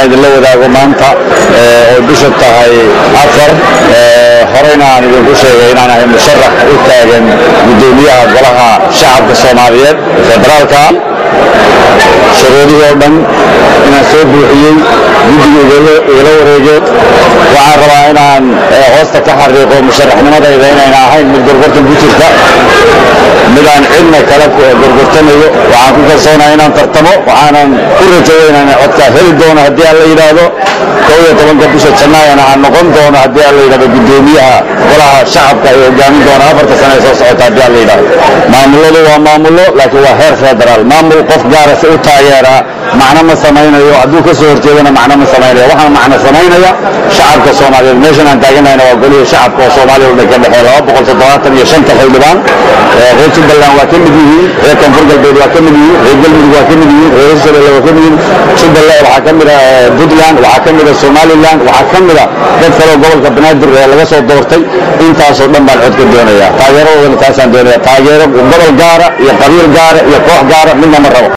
idinla wadaago maanta oo bisha tahay afar horeyna aan idinku sheegay inaan ahay musharax u taagan guddoomiyaha golaha shacabka soomaaliyeed federaalka shuruudihii oo dhan inaan soo buuxiyey guddiga igala wareegeen waxaan rabaa inaan hoosta ka xariiqo musharaxnimadayda inayna ahayn mid gorgortan ku jirta midaan cidna kala gorgortanayo waxaan ku kalsoonahay inaan tartamo waxaanan ku rajayo inaan codkaa heli doono haddii aan la yidhaahdo kow iyo tobanka bisha janaayana aan noqon doono haddii aan la yidhahdo guddoomiyaha golaha shacabka ay hogaamin doona afarta sane ee soo socota haddii aan la yidhahdo maamuladu waa maamulo laakiin waa heer federaal maamul qof gaara si u taageeraa macno ma samaynayo hadduu ka soo horjeedana macno ma samaynaya waxaan macno samaynaya shacabka soomaaliyeed meeshan aan taaganahayna waa golihii shacabka oo soomaaliya u dhan ka dhexeeya laba boqol toddobaatan iyo shanta xildhibaan reer jubbaland waa ka mid yihiin reer koonfur galbeed waa ka mid yihiin reer galmudug waa ka mid yihiin reer hirshabelle waa ka mid yihiin jubbaland waxaa ka mid ah puntland waxaa ka mid ah somaliland waxaa ka mid ah dad kaleo gobolka banaadir ee laga soo doortay intaasoo dhan baan cod ka doonaya taageeradoodana taasaan doonaya taageero gobol gaara iyo qabiil gaara iyo koox gaara midna ma rabo